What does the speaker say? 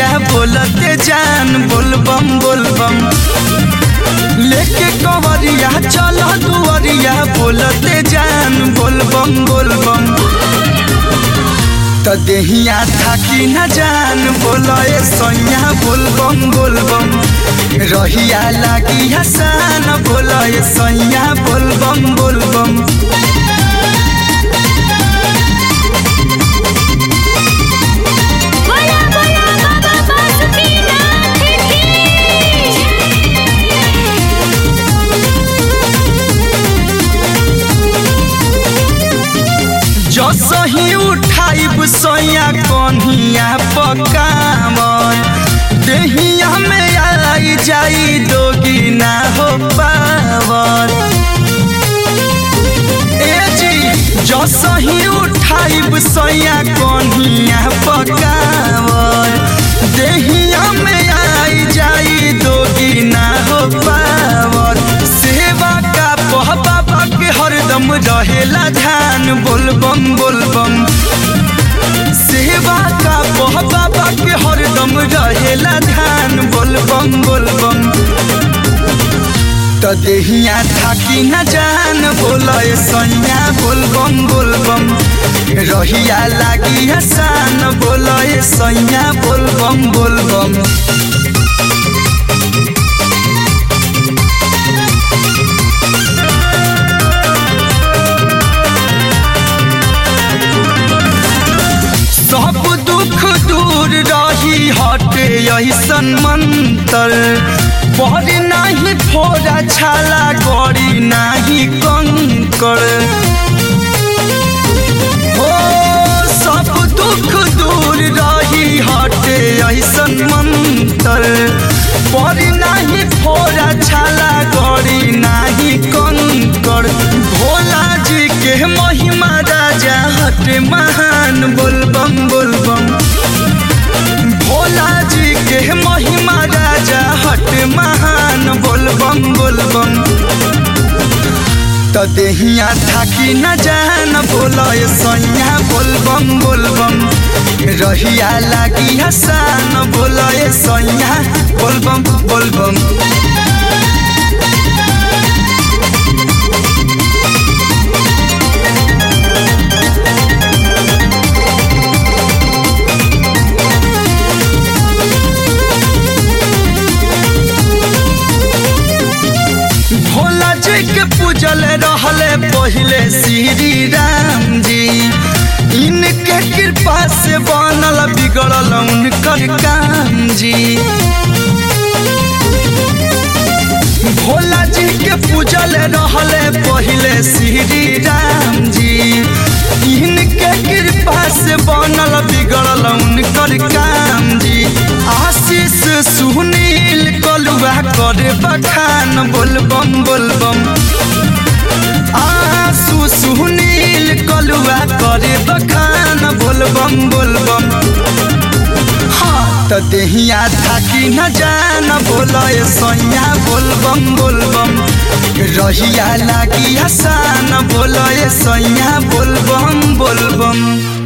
बोलते जान बोलबम बोलबम लेके कवरिया चल दुवरिया बोलते जान बोलबम बोलबम त देहिया थाकी न जान बोलए सैया बोलबम बोलबम रहिया लागी हसान बोलए सैया बोलबम बोलबम बोला बोला बाबा बासुकीनाथ की जसही उठाइब सैया कन्हिया पकावन देहिया में आई जाई दोगी ना हो पावन ए जी जसही उठाइब सैया कन्हिया पकावन देहिया में आई जाई दोगी ना हो पावन सेवा का पह बाबा के हरदम रहेला ध्यान बोलबम बोलबम सेवा का पह बाबा के हरदम रहेला ध्यान बोलबम बोलबम त देहिया थाकी न जान बोलए सैया बोलबम बोलबम रहिया लागी हसान बोलए सैया बोलबम बोलबम सब दुख दूर रही हटे ऐसन मंतर पर नाही फोड़ा छाला गड़ी नाही कंकर हो सब दुख दूर रही हटे ऐसन मंतर पर नाही फोड़ा छाला गड़ी नाही कंकर भोला जी के महिमा राजा हटे महान बोलबम बोलबम भोला जी के महिमा राजा हट महान बोलबम बोलबम त देहिया थाकी न जान बोलए सैया बोलबम बोलबम रहिया लागी हसान बोलए सैया बोलबम बोलबम भोला जी के पूजल रहले पहले श्री राम जी इनके कृपा से बनल बिगड़ल उनकर काम जी भोला जी के पूजल रहले पहले श्री राम जी इनके कृपा से बनल बिगड़ल उनकर काम जी आशीष सुनील कलुआ करे बखान बोलबम बोलबम आसू सुनील कलुआ करे बखान बोलबम बोलबम हाँ त देहिया थाकी न जान बोलए सैया बोलबम बोलबम रहिया लागी हसान बोलए सैया बोलबम बोलबम